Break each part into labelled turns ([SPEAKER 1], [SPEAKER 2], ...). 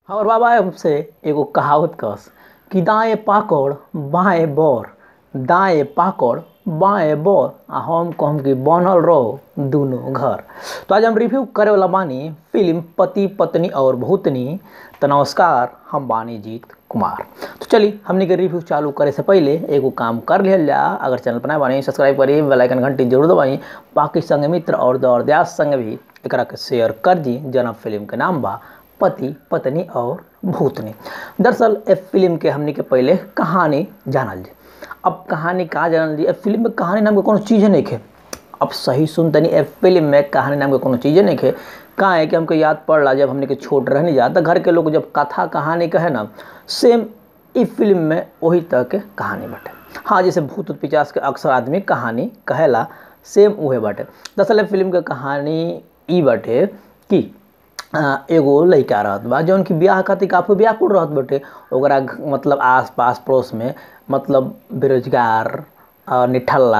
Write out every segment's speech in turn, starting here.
[SPEAKER 1] हमर बाबा हमसे एगो कहावत कहस कि दाएँ पाकड़ बाएँ बर दाएँ पाकड़ बाएँ बर आ हम कहम कि बनल रहो दुनो घर तो आज हम रिव्यू करे वाला बानी फिल्म पति पत्नी और भूतनी तो नमस्कार हम बानी जीत कुमार तो चलिए हमने के रिव्यू चालू करे से पहले एगो काम कर लिहल जा अगर चैनल पर नया बानी सब्सक्राइब करी बेल आइकन घंटी जरूर दबाई बाकी संग मित्र और दौर दयास संग भी एकरा के शेयर कर दी जना फिल्म के नाम बा पति पत्नी और भूतनी दरअसल ए फिल्म के हमने के पहले कहानी जानल जी अब कहानी कहाँ जानल जी ए फिल्म में कहानी नाम के कोनो चीज़ नहीं है अब सही सुन तनी ए फिल्म में कहानी नाम के कोनो चीज़ नहीं है कहाँ है कि हमको याद पड़ला जब हमने के छोट रहने जा तो घर के लोग जब कथा कहानी कहे ना सेम ई फिल्म में वही तरह के कहानी बाटे हाँ जैसे भूत उत पिचास के अक्सर आदमी कहानी कहेला सेम उहे बाटे दरअसल फिल्म के कहानी ई बाटे कि आ, एगो लड़का रहत बा जौन कि ब्याह खातिर काफी व्याकुल रहत बाटे ओकरा घ- मतलब आस पास पड़ोस में मतलब बेरोजगार आ, निठल्ला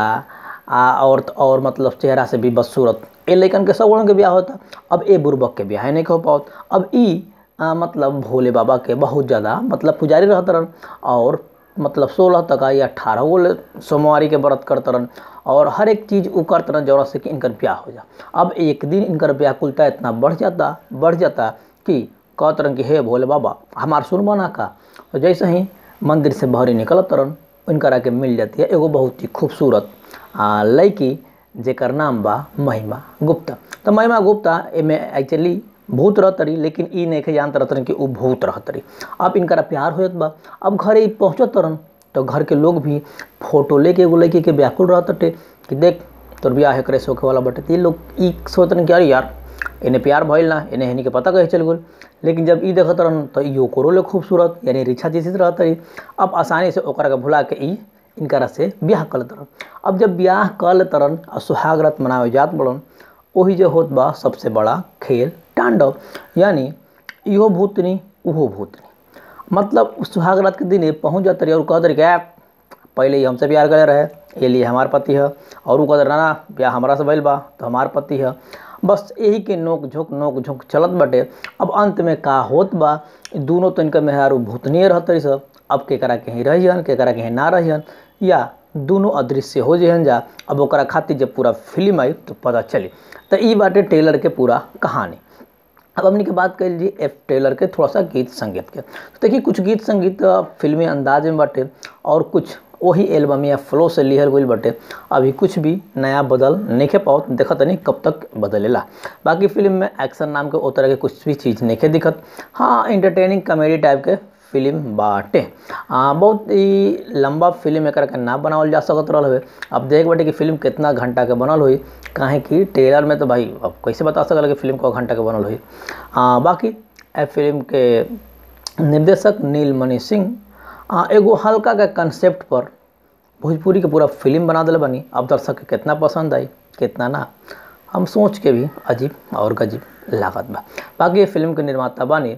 [SPEAKER 1] आ और और मतलब चेहरा से भी बदसूरत ए लइकन के सब के ब्याह होता अब ए बुर्बक के ब्याह नहीं हो पाओ अब ई आ, मतलब भोले बाबा के बहुत ज़्यादा मतलब पुजारी रहत रहन और मतलब सोलह तक या अठारह गो ले- सोमवारी के व्रत करत रहन और हर एक चीज़ उ करत रहन जौन से कि इनकर ब्याह हो जा अब एक दिन इनकर व्याकुलता इतना बढ़ जाता बढ़ जाता कि कहत रहन कि हे भोले बाबा हमार सुनबो ना का और जैसे ही मंदिर से बहरी निकलत रहन इनकरा के मिल जाती है एगो बहुत ही खूबसूरत आ, लड़की जेकर नाम बा महिमा गुप्ता तो महिमा गुप्ता एमे एक्चुअली भूत रहत रही लेकिन ई नहीं जानत रहत रही कि उ भूत रहत रही अब इनकरा प्यार होत बा अब घरे ई पहुँचत रहन तो घर के लोग भी फोटो लेके एगो लड़की के व्याकुल रहत टे कि देख तोर ब्याह एकरे से होखे वाला बटे तो ये लोग ई सोचतन कि अरे यार इन्हें प्यार भइल ना इन्हें हनी के पता कहे चल गल लेकिन जब ई देखत रहन तो ई ओकरो ले खूबसूरत यानी रिछा जैसी रहत रही अब आसानी से ओकरा के भुला के ई इनकरा से ब्याह कर लेत रहन अब जब ब्याह कर लेत रहन और सुहाग रात मनावे जात बड़न वही जो होत बा सबसे बड़ा खेल तांडव यानी इहो भूतनी उहो भूतनी मतलब उस सुहाग रात के दिन ये पहुँच जाते रही और कहते रही कि "यार, पहले ही हमसे प्यार करे रहे ये लिए हमार पति है और उ कहते रहे, ना ना ब्याह हमारा से भइल बा तो हमार पति है बस यही के नोक झोंक नोक झोंक चलत बाटे अब अंत में का होत बा ई दोनों तो इनका मेहरारू भूतनीय रहत रही सब अब केकरा कहीं रहियन केकरा कहीं ना रहियन या दोनों अदृश्य हो जहन जा अब ओकरा खातिर जब पूरा फिल्म आई तो पता चली तो ई बाटे टेलर के पूरा कहानी अब हमने के बात कर लीजिए एफ टेलर के थोड़ा सा गीत संगीत के तो देखिए कुछ गीत संगीत अ, फिल्मी अंदाज में बाटे और कुछ वही एल्बम या फ्लो से लिहल गई बाटे अभी कुछ भी नया बदल नहीं के पाओ देखत नहीं कब तक बदलेला बाकी फिल्म में एक्शन नाम के ओ तरह के कुछ भी चीज़ नहीं के दिखत हाँ इंटरटेनिंग कॉमेडी टाइप के फिल्म बाटे आ, बहुत ही लंबा फिल्म एक के ना बनावल जा सकत रहल हवे अब देख बाटे कि फिल्म कितना घंटा के बनल हुई काहे कि ट्रेलर में तो भाई अब कैसे बता सकल कि फिल्म को घंटा के बनल हुई आ, बाकी ए फिल्म के निर्देशक नीलमणि सिंह आ, एगो हल्का के कंसेप्ट पर भोजपुरी के पूरा फिल्म बना दिल बनी अब दर्शक के कितना पसंद आई कितना ना हम सोच के भी अजीब और गजीब लागत बा बाकी ये फिल्म के निर्माता बानी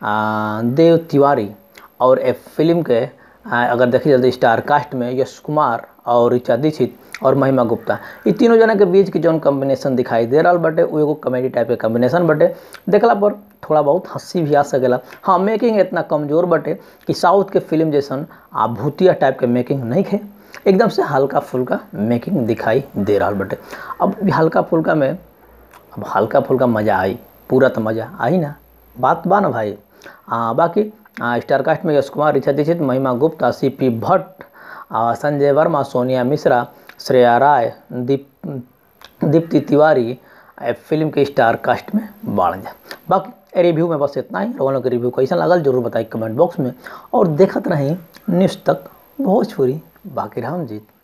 [SPEAKER 1] आ, देव तिवारी और ए फिल्म के आ, अगर देखी जाए तो स्टार कास्ट में यश कुमार और ऋचा दीक्षित और महिमा गुप्ता ये तीनों जना के बीच की जौन कॉम्बिनेशन दिखाई दे रहा बाटे वो एगो कॉमेडी टाइप के कॉम्बिनेशन बाटे देखला पर थोड़ा बहुत हंसी भी आ सकेला हाँ मेकिंग इतना कमजोर बाटे कि साउथ के फिल्म जैसन आ भूतिया टाइप के मेकिंग नहीं है एकदम से हल्का फुल्का मेकिंग दिखाई दे रहा बाटे अब ई हल्का फुल्का में अब हल्का फुल्का मज़ा आई पूरा तो मज़ा आई ना बात बा ना भाई आ, बाकी आ, स्टार कास्ट में यश कुमार ऋचा दीक्षित महिमा गुप्ता सी पी भट्ट आ, संजय वर्मा सोनिया मिश्रा श्रेया राय दीप दीप्ति तिवारी ए फिल्म के स्टार कास्ट में बाढ़ जा बाकी रिव्यू में बस इतना ही लोगों के रिव्यू कैसा लागल जरूर बताई कमेंट बॉक्स में और देखत रही न्यूज़ तक भोजपुरी बाकी राम जीत